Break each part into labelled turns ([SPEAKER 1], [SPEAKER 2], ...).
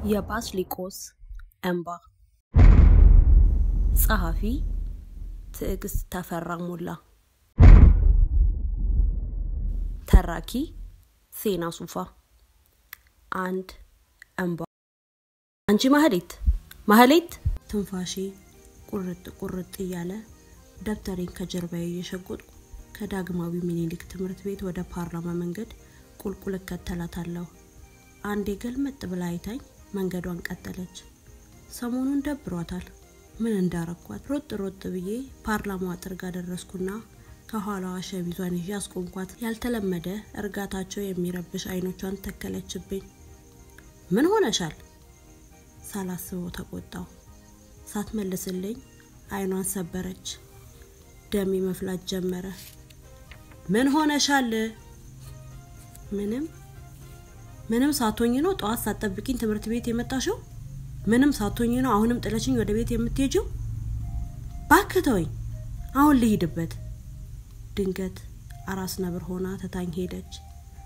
[SPEAKER 1] የባስሊቆስ እንባ ጸሐፊ ትዕግስት ተፈራ ሞላ ተራኪ ሴና ሱፋ አንድ እንባ አንቺ ማህሌት ማህሌት ትንፋሼ ቁርጥ ቁርጥ እያለ ደብተሬን ከጀርባዬ እየሸጎጥኩ ከዳግማዊ ሚኒሊክ ትምህርት ቤት ወደ ፓርላማ መንገድ ቁልቁል እከተላታለሁ አንዴ ገልመጥ ብላ አይታኝ መንገዷን ቀጠለች ሰሞኑን ደብሯታል ምን እንዳረኳት ሮጥ ሮጥ ብዬ ፓርላማው አጥር ጋር ደረስኩና ከኋላዋ ሸሚዟን ይዤ አስቆምኳት ያልተለመደ እርጋታቸው የሚረብሽ አይኖቿን ተከለችብኝ ምን ሆነሻል ሳላስበው ተቆጣው ሳትመልስልኝ አይኗን ሰበረች ደሜ መፍላት ጀመረ ምን ሆነሻል ምንም ምንም ሳቶኝ ነው ጠዋት ሳትጠብቂኝ ትምህርት ቤት የመጣሽው ምንም ሳቶኝ ነው አሁንም ጥለሽኝ ወደ ቤት የምትሄጂው ባክተወኝ አሁን ልሂድበት ድንገት አራስ ነብር ሆና ትታኝ ሄደች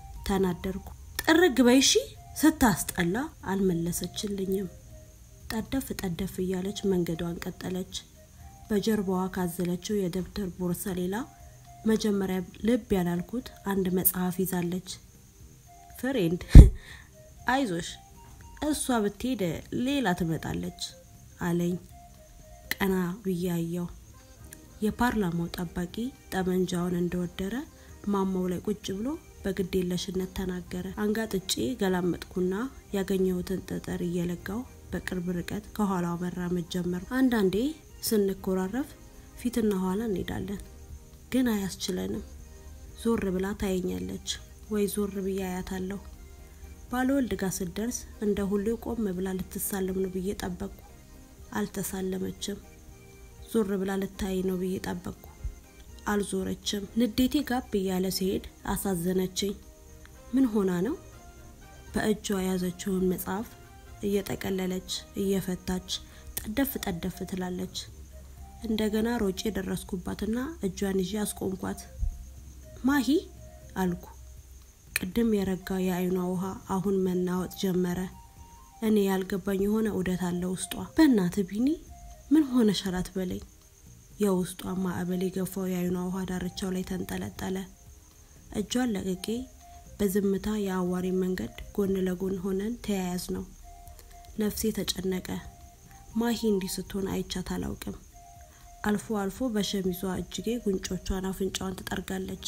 [SPEAKER 1] ተናደርኩ ጥርግ በይሺ ስታስጠላ አልመለሰችልኝም ጠደፍ ጠደፍ እያለች መንገዷን ቀጠለች በጀርባዋ ካዘለችው የደብተር ቦርሳ ሌላ መጀመሪያ ልብ ያላልኩት አንድ መጽሐፍ ይዛለች ፍሬንድ አይዞሽ እሷ ብትሄድ ሌላ ትመጣለች አለኝ ቀና ብያየው የፓርላማው ጠባቂ ጠመንጃውን እንደወደረ ማማው ላይ ቁጭ ብሎ በግዴለሽነት ተናገረ አንጋጥጬ ገላመጥኩና ያገኘሁትን ጠጠር እየለጋው በቅርብ ርቀት ከኋላው መራመድ ጀመር አንዳንዴ ስንኮራረፍ ፊትና ኋላ እንሄዳለን ግን አያስችለንም ዞር ብላ ታየኛለች ወይ ዞር ብዬ አያታለሁ ባለወልድ ጋር ስደርስ እንደ ሁሌ ቆም ብላ ልትሳለም ነው ብዬ ጠበቅኩ አልተሳለመችም ዞር ብላ ልታይ ነው ብዬ ጠበቅኩ አልዞረችም ንዴቴ ጋብ እያለ ሲሄድ አሳዘነችኝ ምን ሆና ነው በእጇ የያዘችውን መጽሐፍ እየጠቀለለች እየፈታች ጠደፍ ጠደፍ ትላለች እንደገና ሮጬ ደረስኩባትና እጇን ይዤ አስቆምኳት ማሂ አልኩ ቅድም የረጋ የአይኗ ውሃ አሁን መናወጥ ጀመረ እኔ ያልገባኝ የሆነ እውደት አለ ውስጧ በእናት ቢኒ ምን ሆነ ሸላት በለኝ የውስጧ ማዕበል የገፋው የአይኗ ውሃ ዳርቻው ላይ ተንጠለጠለ እጇን ለቅቄ በዝምታ የአዋሪ መንገድ ጎን ለጎን ሆነን ተያያዝ ነው ነፍሴ ተጨነቀ ማሂ እንዲህ ስትሆን አይቻት አላውቅም አልፎ አልፎ በሸሚዟ እጅጌ ጉንጮቿን አፍንጫዋን ትጠርጋለች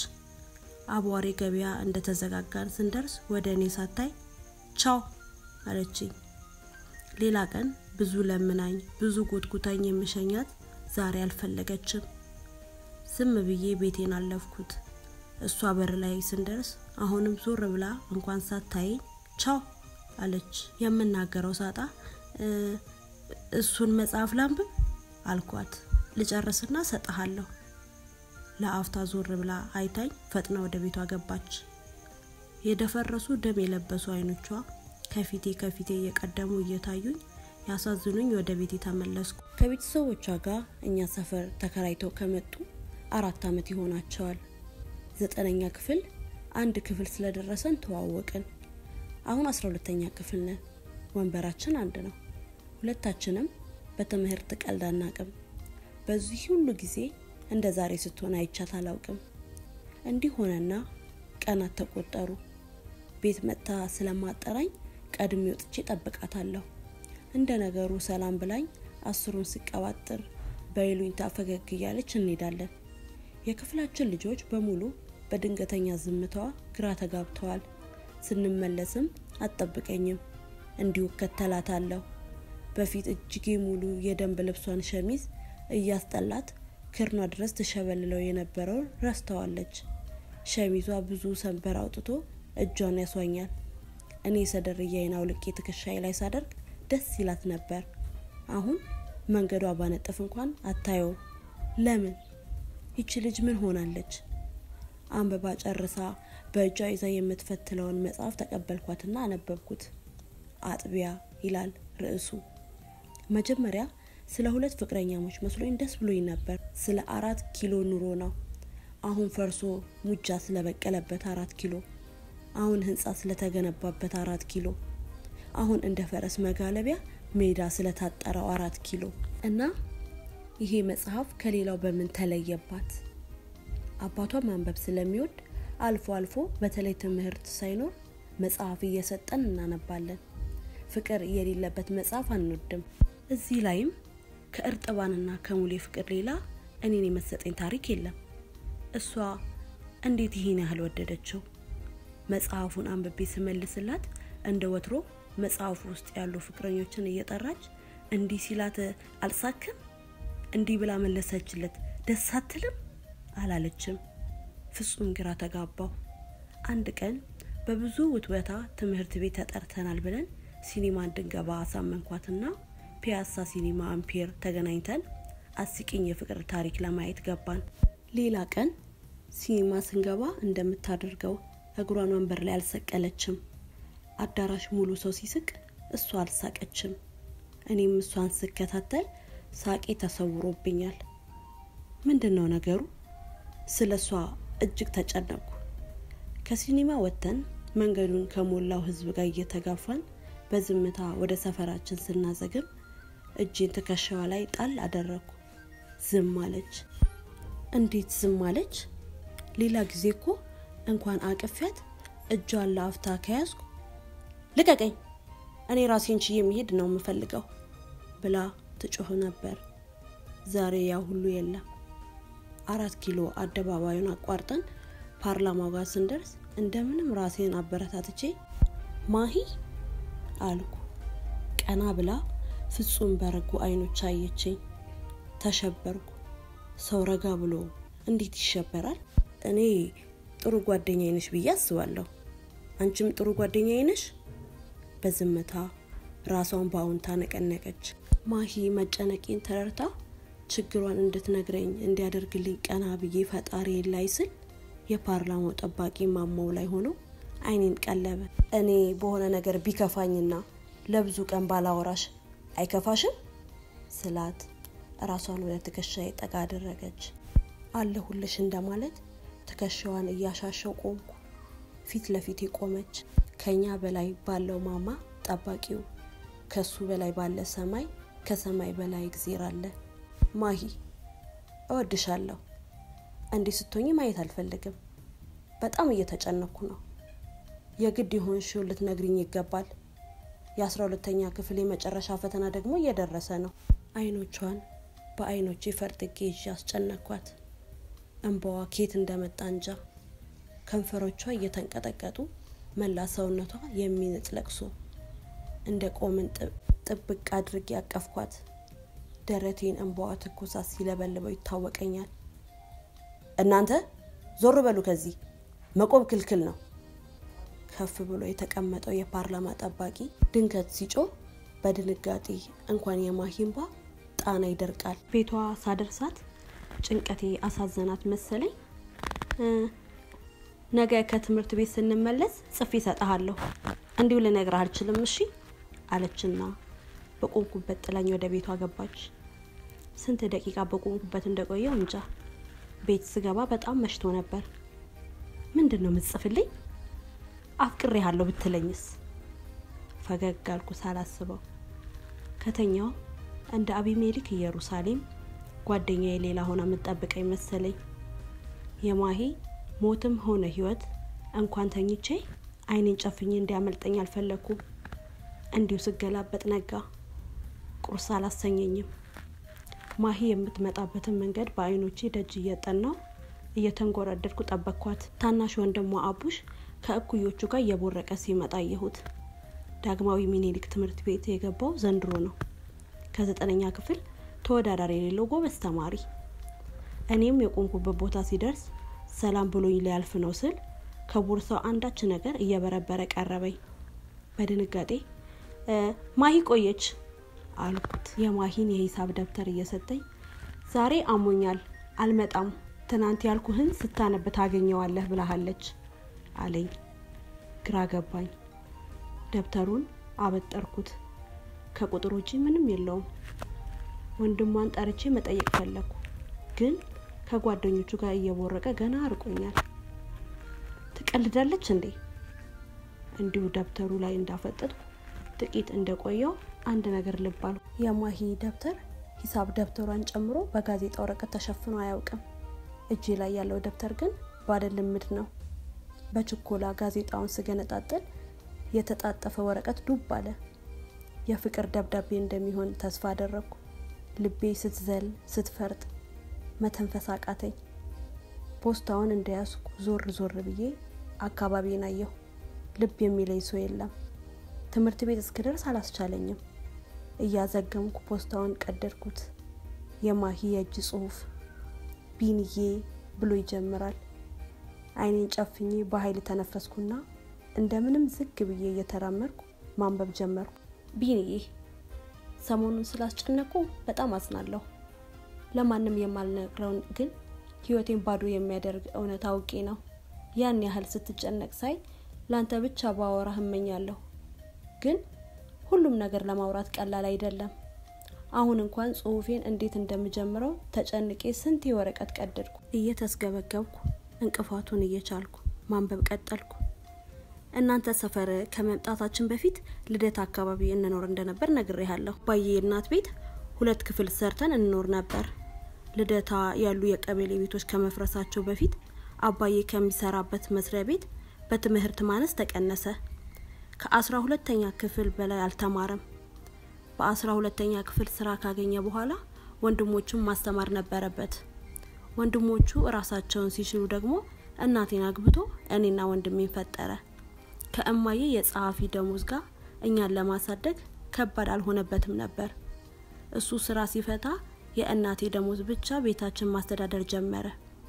[SPEAKER 1] አቧሬ ገበያ እንደተዘጋጋን ስንደርስ ወደ እኔ ሳታይ ቻው አለችኝ ሌላ ቀን ብዙ ለምናኝ ብዙ ጎትጉታኝ የምሸኛት ዛሬ አልፈለገችም ዝም ብዬ ቤቴን አለፍኩት እሷ በር ላይ ስንደርስ አሁንም ዞር ብላ እንኳን ሳታየኝ ቻው አለች የምናገረው ሳጣ እሱን መጽሐፍ ላንብብ አልኳት ልጨርስና ሰጠሃለሁ ለአፍታ ዞር ብላ አይታኝ ፈጥና ወደ ቤቷ ገባች የደፈረሱ ደም የለበሱ አይኖቿ ከፊቴ ከፊቴ እየቀደሙ እየታዩኝ ያሳዝኑኝ ወደ ቤት ተመለስኩ ከቤተሰቦቿ ጋር እኛ ሰፈር ተከራይተው ከመጡ አራት አመት ይሆናቸዋል ዘጠነኛ ክፍል አንድ ክፍል ስለደረሰን ተዋወቅን አሁን አስራ ሁለተኛ ክፍል ነን ወንበራችን አንድ ነው ሁለታችንም በትምህርት ቀልድ አናቅም በዚህ ሁሉ ጊዜ እንደ ዛሬ ስትሆን አይቻት አላውቅም እንዲህ ሆነና ቀናት ተቆጠሩ ቤት መጥታ ስለማጠራኝ ቀድሜ ወጥቼ ጠብቃታለሁ እንደ ነገሩ ሰላም ብላኝ አስሩን ስቀባጥር በይሉኝታ ፈገግ እያለች እንሄዳለን የክፍላችን ልጆች በሙሉ በድንገተኛ ዝምታዋ ግራ ተጋብተዋል ስንመለስም አትጠብቀኝም እንዲሁ እከተላታለሁ በፊት እጅጌ ሙሉ የደንብ ልብሷን ሸሚዝ እያስጠላት ክርኗ ድረስ ትሸበልለው የነበረውን ረስተዋለች ሸሚዟ ብዙ ሰንበር አውጥቶ እጇን ያሷኛል እኔ ሰደርያዬን አውልቄ ትከሻዬ ላይ ሳደርግ ደስ ይላት ነበር አሁን መንገዷ ባነጥፍ እንኳን አታየው ለምን ይቺ ልጅ ምን ሆናለች አንበባ ጨርሳ በእጇ ይዛ የምትፈትለውን መጽሐፍ ተቀበልኳትና አነበብኩት አጥቢያ ይላል ርዕሱ መጀመሪያ ስለ ሁለት ፍቅረኛሞች መስሎኝ ደስ ብሎኝ ነበር ስለ አራት ኪሎ ኑሮ ነው አሁን ፈርሶ ሙጃ ስለበቀለበት አራት ኪሎ አሁን ህንጻ ስለተገነባበት አራት ኪሎ አሁን እንደ ፈረስ መጋለቢያ ሜዳ ስለታጠረው አራት ኪሎ እና ይሄ መጽሐፍ ከሌላው በምን ተለየባት? አባቷ ማንበብ ስለሚወድ አልፎ አልፎ በተለይ ትምህርት ሳይኖር መጽሐፍ እየሰጠን እናነባለን። ፍቅር የሌለበት መጽሐፍ አንወድም። እዚህ ላይም ከእርጥባንና ከሙሌ ፍቅር ሌላ እኔን የመሰጠኝ ታሪክ የለም። እሷ እንዴት ይህን ያህል ወደደችው? መጽሐፉን አንብቤ ስመልስላት እንደ ወትሮ መጽሐፉ ውስጥ ያሉ ፍቅረኞችን እየጠራች እንዲህ ሲላት አልሳክም እንዲህ ብላ መለሰችለት። ደስ አትልም አላለችም። ፍጹም ግራ ተጋባው። አንድ ቀን በብዙ ውትወታ ትምህርት ቤት ተጠርተናል ብለን ሲኒማ እንድንገባ አሳመንኳትና ፒያሳ ሲኒማ አምፔር ተገናኝተን አስቂኝ የፍቅር ታሪክ ለማየት ገባን። ሌላ ቀን ሲኒማ ስንገባ እንደምታደርገው እግሯን ወንበር ላይ አልሰቀለችም። አዳራሽ ሙሉ ሰው ሲስቅ እሷ አልሳቀችም። እኔም እሷን ስከታተል ሳቄ ተሰውሮብኛል። ምንድን ነው ነገሩ? ስለ እሷ እጅግ ተጨነቁ። ከሲኒማ ወጥተን መንገዱን ከሞላው ሕዝብ ጋር እየተጋፋን በዝምታ ወደ ሰፈራችን ስናዘግም እጄን ትከሻዋ ላይ ጣል አደረግኩ። ዝም አለች። እንዴት ዝም አለች? ሌላ ጊዜ እኮ እንኳን አቅፊያት እጇን ለአፍታ ከያዝኩ ልቀቀኝ፣ እኔ ራሴን ችዬ መሄድ ነው የምፈልገው ብላ ትጮህ ነበር። ዛሬ ያ ሁሉ የለም። አራት ኪሎ አደባባዩን አቋርጠን ፓርላማው ጋር ስንደርስ እንደምንም ራሴን አበረታትቼ ማሂ አልኩ። ቀና ብላ ፍጹም በረጉ አይኖች አየችኝ። ተሸበርኩ። ሰው ረጋ ብሎ እንዴት ይሸበራል? እኔ ጥሩ ጓደኛዬ ነሽ ብዬ አስባለሁ። አንቺም ጥሩ ጓደኛዬ ነሽ። በዝምታ ራሷን በአዎንታ ነቀነቀች። ማሂ መጨነቄን ተረድታ ችግሯን እንድትነግረኝ እንዲያደርግልኝ ቀና ብዬ ፈጣሪ ላይ ስል የፓርላማው ጠባቂ ማማው ላይ ሆኖ አይኔን ቀለበ። እኔ በሆነ ነገር ቢከፋኝና ለብዙ ቀን ባላወራሽ አይከፋሽም ስላት ራሷን ወደ ትከሻዬ ጠጋ አደረገች። አለሁልሽ እንደማለት ትከሻዋን እያሻሸው ቆምኩ። ፊት ለፊት ቆመች። ከኛ በላይ ባለው ማማ ጠባቂው፣ ከሱ በላይ ባለ ሰማይ፣ ከሰማይ በላይ እግዜር አለ። ማሂ እወድሻለሁ። እንዲህ ስትሆኝ ማየት አልፈልግም። በጣም እየተጨነኩ ነው። የግድ የሆንሽው ልትነግሪኝ ይገባል። የአስራ ሁለተኛ ክፍል የመጨረሻ ፈተና ደግሞ እየደረሰ ነው። አይኖቿን በአይኖቼ ፈርጥጌ ይዤ አስጨነኳት። እንባዋ ኬት እንደመጣ እንጃ። ከንፈሮቿ እየተንቀጠቀጡ መላ ሰውነቷ የሚንጥ ለቅሶ እንደ ቆምን ጥብቅ አድርጌ ያቀፍኳት። ደረቴን እንባዋ ትኩሳት ሲለበልበው ይታወቀኛል። እናንተ ዞር በሉ ከዚህ መቆም ክልክል ነው። ከፍ ብሎ የተቀመጠው የፓርላማ ጠባቂ ድንገት ሲጮህ በድንጋጤ እንኳን የማሂምባ ጣና ይደርቃል። ቤቷ ሳደርሳት ጭንቀቴ አሳዘናት መሰለኝ። ነገ ከትምህርት ቤት ስንመለስ ጽፌ እሰጥሃለሁ፣ እንዲሁ ልነግርህ አልችልም እሺ አለችና በቆምኩበት ጥላኝ ወደ ቤቷ ገባች። ስንት ደቂቃ በቆምኩበት እንደቆየው እንጃ። ቤት ስገባ በጣም መሽቶ ነበር። ምንድን ነው ምጽፍልኝ? አፍቅሬሃለሁ ብትለኝስ? ፈገግ አልኩ ሳላስበው። ከተኛው እንደ አቢሜሊክ ኢየሩሳሌም ጓደኛዬ ሌላ ሆና የምጠብቀኝ መሰለኝ። የማሂ ሞትም ሆነ ህይወት እንኳን ተኝቼ አይኔን ጨፍኜ እንዲያመልጠኝ አልፈለግኩም። እንዲሁ ስገላበጥ ነጋ። ቁርስ አላሰኘኝም። ማሂ የምትመጣበትን መንገድ በአይኖቼ ደጅ እየጠናው እየተንጎረደድኩ ጠበቅኳት። ታናሽ ወንድሟ አቡሽ ከእኩዮቹ ጋር እየቦረቀ ሲመጣ አየሁት። ዳግማዊ ሚኒሊክ ትምህርት ቤት የገባው ዘንድሮ ነው። ከዘጠነኛ ክፍል ተወዳዳሪ የሌለው ጎበዝ ተማሪ። እኔም የቆምኩበት ቦታ ሲደርስ ሰላም ብሎኝ ሊያልፍ ነው ስል ከቦርሳው አንዳች ነገር እየበረበረ ቀረበኝ። በድንጋጤ ማሂ ቆየች አልኩት። የማሂን የሂሳብ ደብተር እየሰጠኝ ዛሬ አሞኛል አልመጣም፣ ትናንት ያልኩህን ስታነብ ታገኘዋለህ ብላሃለች አለኝ። ግራ ገባኝ። ደብተሩን አበጠርኩት። ከቁጥር ውጪ ምንም የለውም። ወንድሟን ጠርቼ መጠየቅ ፈለግኩ፣ ግን ከጓደኞቹ ጋር እየቦረቀ ገና አርቆኛል። ትቀልዳለች እንዴ? እንዲሁ ደብተሩ ላይ እንዳፈጠጥኩ ጥቂት እንደቆየው አንድ ነገር ልብ አልኩ። የማሂ ደብተር ሂሳብ ደብተሯን ጨምሮ በጋዜጣ ወረቀት ተሸፍኖ አያውቅም። እጄ ላይ ያለው ደብተር ግን ባለ ልምድ ነው። በችኮላ ጋዜጣውን ስገነጣጥል የተጣጠፈ ወረቀት ዱብ አለ። የፍቅር ደብዳቤ እንደሚሆን ተስፋ አደረግኩ። ልቤ ስትዘል ስትፈርጥ መተንፈስ አቃተኝ። ፖስታውን እንደያዝኩ ዞር ዞር ብዬ አካባቢን አየሁ። ልብ የሚለኝ ሰው የለም። ትምህርት ቤት እስክደርስ አላስቻለኝም። እያዘገምኩ ፖስታውን ቀደድኩት። የማሂ የእጅ ጽሑፍ ቢንዬ ብሎ ይጀምራል። አይኔን ጨፍኜ በኃይል ተነፈስኩና እንደምንም ዝግ ብዬ እየተራመድኩ ማንበብ ጀመርኩ። ቢንዬ ሰሞኑን ስላስጨነቁ በጣም አዝናለሁ። ለማንም የማልነግረውን ግን ህይወቴን ባዶ የሚያደርግ እውነት አውቄ ነው። ያን ያህል ስትጨነቅ ሳይ ለአንተ ብቻ ባወራህ እመኛለሁ። ግን ሁሉም ነገር ለማውራት ቀላል አይደለም። አሁን እንኳን ጽሁፌን እንዴት እንደምጀምረው ተጨንቄ ስንት ወረቀት ቀደድኩ። እየተስገበገብኩ እንቅፋቱን እየቻልኩ ማንበብ ቀጠልኩ። እናንተ ሰፈር ከመምጣታችን በፊት ልደት አካባቢ እንኖር እንደነበር ነግሬሃለሁ። ባዬ እናት ቤት ሁለት ክፍል ሰርተን እንኖር ነበር። ልደታ ያሉ የቀበሌ ቤቶች ከመፍረሳቸው በፊት አባዬ ከሚሰራበት መስሪያ ቤት በትምህርት ማነስ ተቀነሰ። ከአስራ ሁለተኛ ክፍል በላይ አልተማረም። በአስራ ሁለተኛ ክፍል ስራ ካገኘ በኋላ ወንድሞቹን ማስተማር ነበረበት። ወንድሞቹ እራሳቸውን ሲችሉ ደግሞ እናቴን አግብቶ እኔና ወንድሜን ፈጠረ። ከእማዬ የጸሐፊ ደሞዝ ጋር እኛን ለማሳደግ ከባድ አልሆነበትም ነበር። እሱ ስራ ሲፈታ የእናቴ ደሞዝ ብቻ ቤታችን ማስተዳደር ጀመረ።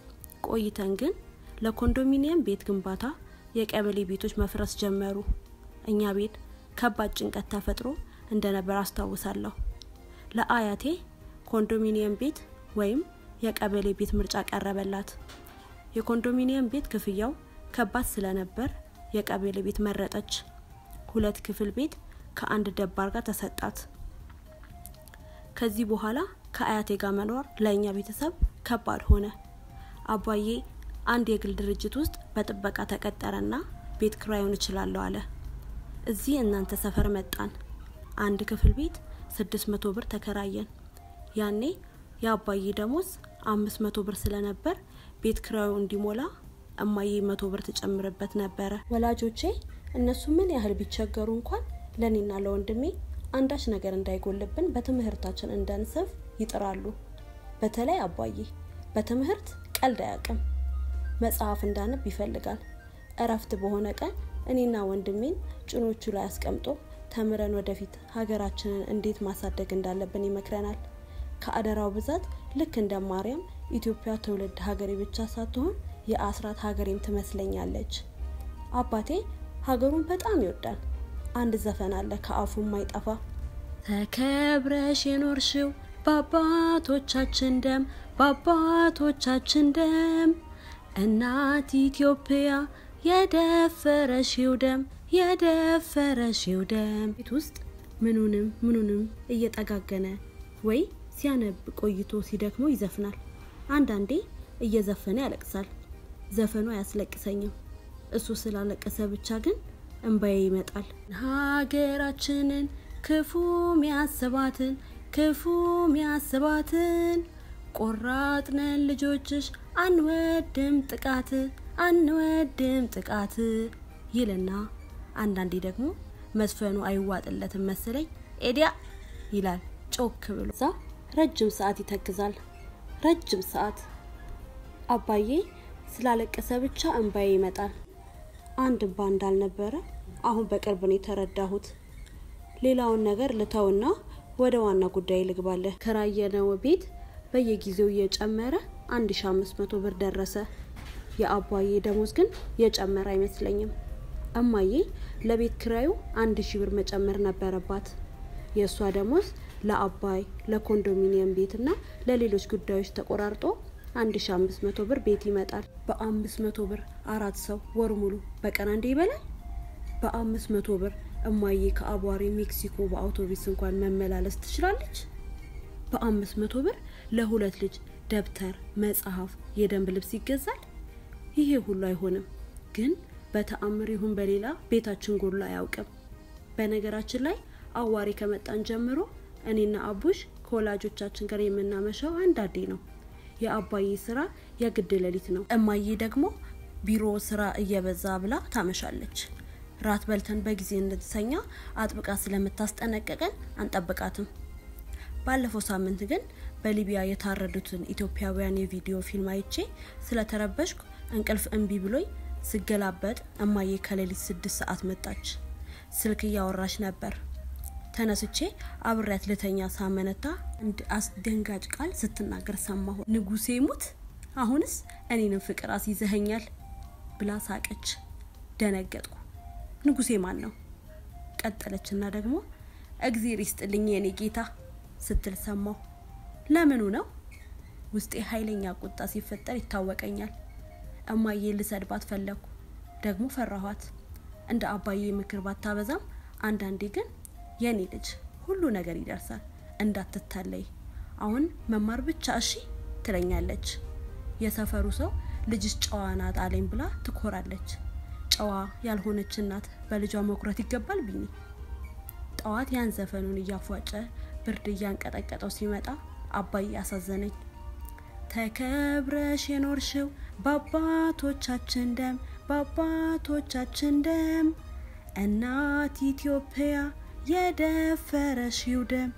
[SPEAKER 1] ቆይተን ግን ለኮንዶሚኒየም ቤት ግንባታ የቀበሌ ቤቶች መፍረስ ጀመሩ። እኛ ቤት ከባድ ጭንቀት ተፈጥሮ እንደነበር አስታውሳለሁ። ለአያቴ ኮንዶሚኒየም ቤት ወይም የቀበሌ ቤት ምርጫ ቀረበላት። የኮንዶሚኒየም ቤት ክፍያው ከባድ ስለነበር የቀበሌ ቤት መረጠች። ሁለት ክፍል ቤት ከአንድ ደባር ጋር ተሰጣት። ከዚህ በኋላ ከአያቴ ጋር መኖር ለእኛ ቤተሰብ ከባድ ሆነ። አባዬ አንድ የግል ድርጅት ውስጥ በጥበቃ ተቀጠረና ቤት ክራዩን እችላለሁ አለ። እዚህ እናንተ ሰፈር መጣን። አንድ ክፍል ቤት ስድስት መቶ ብር ተከራየን። ያኔ የአባዬ ደሞዝ አምስት መቶ ብር ስለነበር ቤት ክራዩ እንዲሞላ እማዬ መቶ ብር ትጨምርበት ነበረ። ወላጆቼ እነሱ ምን ያህል ቢቸገሩ እንኳን ለእኔና ለወንድሜ አንዳች ነገር እንዳይጎልብን በትምህርታችን እንዳንሰፍ ይጥራሉ። በተለይ አባዬ በትምህርት ቀልድ አያውቅም። መጽሐፍ እንዳነብ ይፈልጋል። እረፍት በሆነ ቀን እኔና ወንድሜን ጭኖቹ ላይ አስቀምጦ ተምረን ወደፊት ሀገራችንን እንዴት ማሳደግ እንዳለብን ይመክረናል። ከአደራው ብዛት ልክ እንደ ማርያም ኢትዮጵያ ትውልድ ሀገሬ ብቻ ሳትሆን የአስራት ሀገሬም ትመስለኛለች። አባቴ ሀገሩን በጣም ይወዳል። አንድ ዘፈን አለ ከአፉ ማይጠፋ ተከብረሽ የኖርሽው በአባቶቻችን ደም በአባቶቻችን ደም እናት ኢትዮጵያ የደፈረሽው ደም የደፈረሽው ደም ቤት ውስጥ ምኑንም ምኑንም እየጠጋገነ ወይ ሲያነብ ቆይቶ ሲደክሞ ይዘፍናል። አንዳንዴ እየዘፈነ ያለቅሳል። ዘፈኑ አያስለቅሰኝም። እሱ ስላለቀሰ ብቻ ግን እንባዬ ይመጣል። ሀገራችንን ክፉ ሚያስባትን ክፉ ሚያስባትን ቆራጥነን ልጆችሽ አንወድም ጥቃት አንወድም ጥቃት ይልና አንዳንዴ ደግሞ መዝፈኑ አይዋጥለትም መሰለኝ ኤዲያ ይላል ጮክ ብሎ። እዛ ረጅም ሰዓት ይተክዛል። ረጅም ሰዓት አባዬ ስላለቀሰ ብቻ እንባዬ ይመጣል። አንድ እንባ እንዳልነበረ አሁን በቅርብ ነው የተረዳሁት። ሌላውን ነገር ልተውና ወደ ዋና ጉዳይ ልግባለህ። ከራየነው ቤት በየጊዜው እየጨመረ አንድ ሺ አምስት መቶ ብር ደረሰ። የአባዬ ደሞዝ ግን የጨመረ አይመስለኝም። እማዬ ለቤት ክራዩ አንድ ሺ ብር መጨመር ነበረባት። የእሷ ደሞዝ ለአባይ ለኮንዶሚኒየም ቤትና ለሌሎች ጉዳዮች ተቆራርጦ አንድ ሺ አምስት መቶ ብር ቤት ይመጣል። በአምስት መቶ ብር አራት ሰው ወር ሙሉ በቀን አንዴ ይበላል። በአምስት መቶ ብር እማዬ ከአቧሪ ሜክሲኮ በአውቶቡስ እንኳን መመላለስ ትችላለች። በአምስት መቶ ብር ለሁለት ልጅ ደብተር፣ መጽሐፍ፣ የደንብ ልብስ ይገዛል። ይሄ ሁሉ አይሆንም፣ ግን በተአምር ይሁን በሌላ ቤታችን ጎድሎ አያውቅም። በነገራችን ላይ አዋሪ ከመጣን ጀምሮ እኔና አቡሽ ከወላጆቻችን ጋር የምናመሻው አንዳንዴ ነው። የአባዬ ስራ የግድ ሌሊት ነው። እማዬ ደግሞ ቢሮ ስራ እየበዛ ብላ ታመሻለች። ራት በልተን በጊዜ እንድትተኛ አጥብቃ ስለምታስጠነቀቀን አንጠብቃትም። ባለፈው ሳምንት ግን በሊቢያ የታረዱትን ኢትዮጵያውያን የቪዲዮ ፊልም አይቼ ስለተረበሽኩ እንቅልፍ እምቢ ብሎኝ ስገላበጥ እማዬ ከሌሊት ስድስት ሰዓት መጣች። ስልክ እያወራች ነበር። ተነስቼ አብሬያት ልተኛ ሳመነታ እንደ አስደንጋጭ ቃል ስትናገር ሰማሁ። ንጉሴ ሙት፣ አሁንስ እኔንም ፍቅር አስይዘኸኛል ብላ ሳቀች። ደነገጥኩ። ንጉሴ ማን ነው? ቀጠለችና ደግሞ እግዜር ይስጥልኝ የኔ ጌታ ስትል ሰማሁ። ለምኑ ነው? ውስጤ ኃይለኛ ቁጣ ሲፈጠር ይታወቀኛል። እማዬ ልሰድባት ፈለግኩ፣ ደግሞ ፈራኋት። እንደ አባዬ ምክር ባታበዛም አንዳንዴ ግን የኔ ልጅ ሁሉ ነገር ይደርሳል፣ እንዳትታለይ፣ አሁን መማር ብቻ እሺ ትለኛለች። የሰፈሩ ሰው ልጅሽ ጨዋ ናት አለኝ ብላ ትኮራለች። ጨዋ ያልሆነች እናት በልጇ መኩረት ይገባል ቢኒ። ጠዋት ያን ዘፈኑን እያፏጨ ብርድ እያንቀጠቀጠው ሲመጣ አባዬ አሳዘነኝ። ተከብረሽ የኖርሽው በአባቶቻችን ደም በአባቶቻችን ደም እናት ኢትዮጵያ የደፈረሽው ደም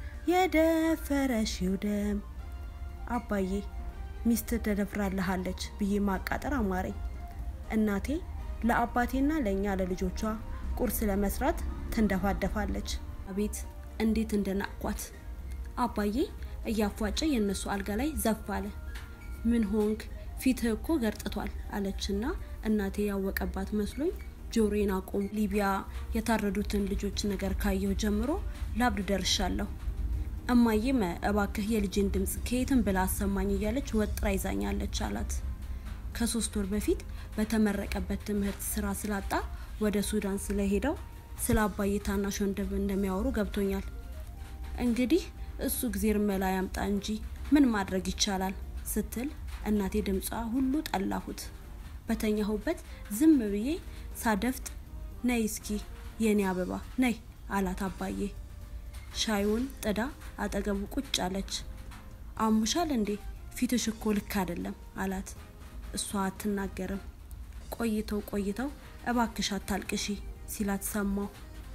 [SPEAKER 1] የደፈረሽው ደም። አባዬ ሚስት ተደፍራልሃለች ብዬ ማቃጠር አማረኝ። እናቴ ለአባቴና ለእኛ ለልጆቿ ቁርስ ለመስራት ትንደፋደፋለች። አቤት እንዴት እንደናቅኳት! አባዬ እያፏጨ የእነሱ አልጋ ላይ ዘፍ አለ። ምን ሆንክ? ፊትህ እኮ ገርጥቷል አለችና እናቴ ያወቀባት መስሎኝ ጆሮዬን አቁም። ሊቢያ የታረዱትን ልጆች ነገር ካየሁ ጀምሮ ላብድ ደርሻለሁ። እማዬም እባክህ የልጄን ድምፅ ከየትም ብላ አሰማኝ እያለች ወጥራ ይዛኛለች አላት። ከሶስት ወር በፊት በተመረቀበት ትምህርት ስራ ስላጣ ወደ ሱዳን ስለሄደው ስለ አባዬ ታናሽ ወንድም እንደሚያወሩ ገብቶኛል። እንግዲህ እሱ እግዜር መላ ያምጣ እንጂ ምን ማድረግ ይቻላል ስትል እናቴ ድምጿ ሁሉ ጠላሁት። በተኛሁበት ዝም ብዬ ሳደፍጥ ነይ እስኪ የኔ አበባ ነይ አላት አባዬ። ሻዩን ጥዳ አጠገቡ ቁጭ አለች። አሙሻል እንዴ ፊትሽ እኮ ልክ አይደለም አላት። እሷ አትናገርም። ቆይተው ቆይተው እባክሽ አታልቅሺ ሲላት ሰማሁ።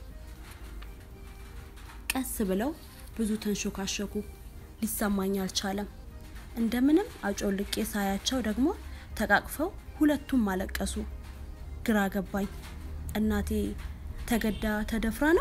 [SPEAKER 1] ቀስ ብለው ብዙ ተንሾካሸኩ። ሊሰማኝ አልቻለም። እንደምንም አጮልቄ ሳያቸው ደግሞ ተቃቅፈው ሁለቱም አለቀሱ። ግራ ገባኝ። እናቴ ተገዳ ተደፍራ ነው?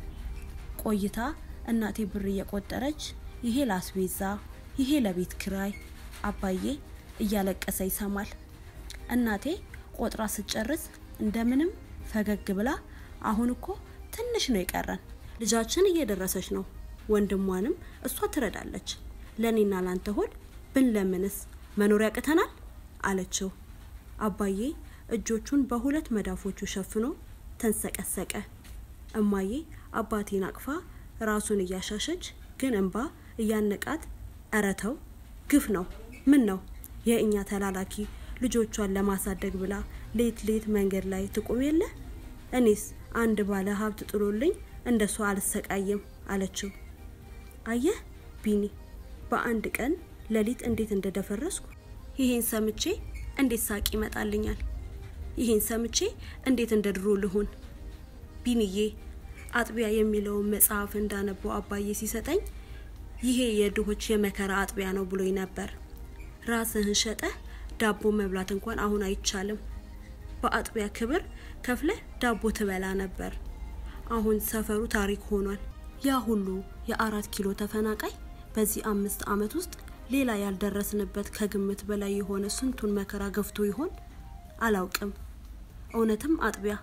[SPEAKER 1] ቆይታ እናቴ ብር እየቆጠረች ይሄ ላስቤዛ፣ ይሄ ለቤት ክራይ፣ አባዬ እያለቀሰ ይሰማል። እናቴ ቆጥራ ስጨርስ እንደምንም ፈገግ ብላ አሁን እኮ ትንሽ ነው የቀረን፣ ልጃችን እየደረሰች ነው፣ ወንድሟንም እሷ ትረዳለች። ለእኔና ላንተ ሆድ ብንለምንስ መኖር ያቅተናል አለችው። አባዬ እጆቹን በሁለት መዳፎቹ ሸፍኖ ተንሰቀሰቀ። እማዬ አባቴን አቅፋ ራሱን እያሻሸች ግን እንባ እያነቃት እረተው ግፍ ነው ምን ነው የእኛ ተላላኪ ልጆቿን ለማሳደግ ብላ ሌት ሌት መንገድ ላይ ትቁም የለ እኔስ አንድ ባለ ሀብት ጥሎልኝ እንደሷ አልሰቃይም አለችው። አየህ ቢኒ በአንድ ቀን ሌሊት እንዴት እንደደፈረስኩ ይሄን ሰምቼ እንዴት ሳቅ ይመጣልኛል? ይሄን ሰምቼ እንዴት እንደ ድሮ ልሁን? ቢንዬ አጥቢያ የሚለውን መጽሐፍ እንዳነበው አባዬ ሲሰጠኝ ይሄ የድሆች የመከራ አጥቢያ ነው ብሎኝ ነበር። ራስህን ሸጠህ ዳቦ መብላት እንኳን አሁን አይቻልም። በአጥቢያ ክብር ከፍለህ ዳቦ ትበላ ነበር። አሁን ሰፈሩ ታሪክ ሆኗል። ያ ሁሉ የአራት ኪሎ ተፈናቃይ በዚህ አምስት ዓመት ውስጥ ሌላ ያልደረስንበት ከግምት በላይ የሆነ ስንቱን መከራ ገፍቶ ይሆን አላውቅም። እውነትም አጥቢያ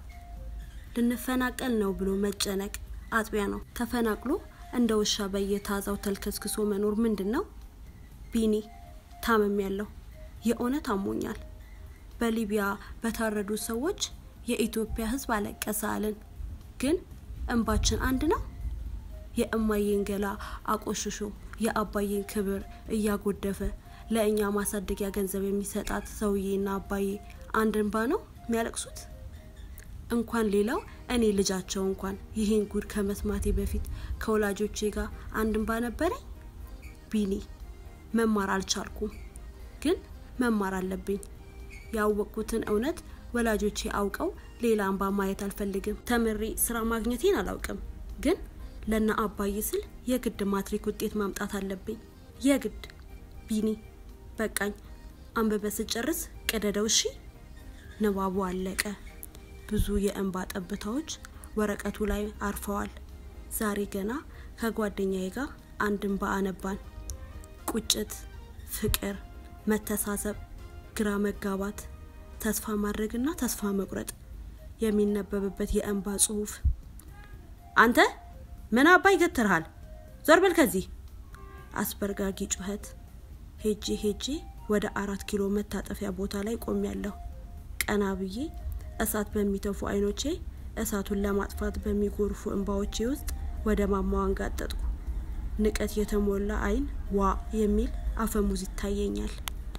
[SPEAKER 1] ልንፈናቀል ነው ብሎ መጨነቅ አጥቢያ ነው። ተፈናቅሎ እንደ ውሻ በየታዛው ተልከስክሶ መኖር ምንድን ነው? ቢኒ ታመም ያለው የእውነት አሞኛል። በሊቢያ በታረዱ ሰዎች የኢትዮጵያ ሕዝብ አለቀሰ አልን። ግን እንባችን አንድ ነው። የእማዬን ገላ አቆሽሾ የአባዬን ክብር እያጎደፈ ለእኛ ማሳደጊያ ገንዘብ የሚሰጣት ሰውዬና አባዬ አንድ እንባ ነው የሚያለቅሱት። እንኳን ሌላው እኔ ልጃቸው እንኳን ይህን ጉድ ከመስማቴ በፊት ከወላጆቼ ጋር አንድ እንባ ነበረኝ። ቢኒ መማር አልቻልኩም፣ ግን መማር አለብኝ። ያወቅኩትን እውነት ወላጆቼ አውቀው ሌላ እንባ ማየት አልፈልግም። ተምሬ ስራ ማግኘቴን አላውቅም፣ ግን ለና አባዬ ስል የግድ ማትሪክ ውጤት ማምጣት አለብኝ። የግድ ቢኒ፣ በቃኝ። አንብበ ስጨርስ ቅደደው እሺ። ንባቡ አለቀ። ብዙ የእንባ ጠብታዎች ወረቀቱ ላይ አርፈዋል። ዛሬ ገና ከጓደኛዬ ጋር አንድ እንባ አነባን። ቁጭት፣ ፍቅር፣ መተሳሰብ፣ ግራ መጋባት፣ ተስፋ ማድረግና ተስፋ መቁረጥ የሚነበብበት የእንባ ጽሁፍ። አንተ ምን አባ ይገትርሃል? ዞር በል ከዚህ! አስበርጋጊ ጩኸት። ሄጄ ሄጄ ወደ አራት ኪሎ መታጠፊያ ቦታ ላይ ቆሜያለሁ። ቀና ብዬ እሳት በሚተፉ አይኖቼ እሳቱን ለማጥፋት በሚጎርፉ እንባዎቼ ውስጥ ወደ ማማው አንጋጠጥኩ። ንቀት የተሞላ አይን ዋ የሚል አፈሙዝ ይታየኛል።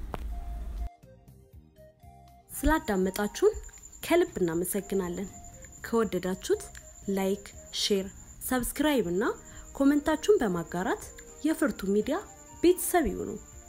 [SPEAKER 1] ስላዳመጣችሁን ከልብ እናመሰግናለን። ከወደዳችሁት ላይክ፣ ሼር፣ ሰብስክራይብ እና ኮመንታችሁን በማጋራት የፍርቱ ሚዲያ ቤተሰብ ይሁኑ።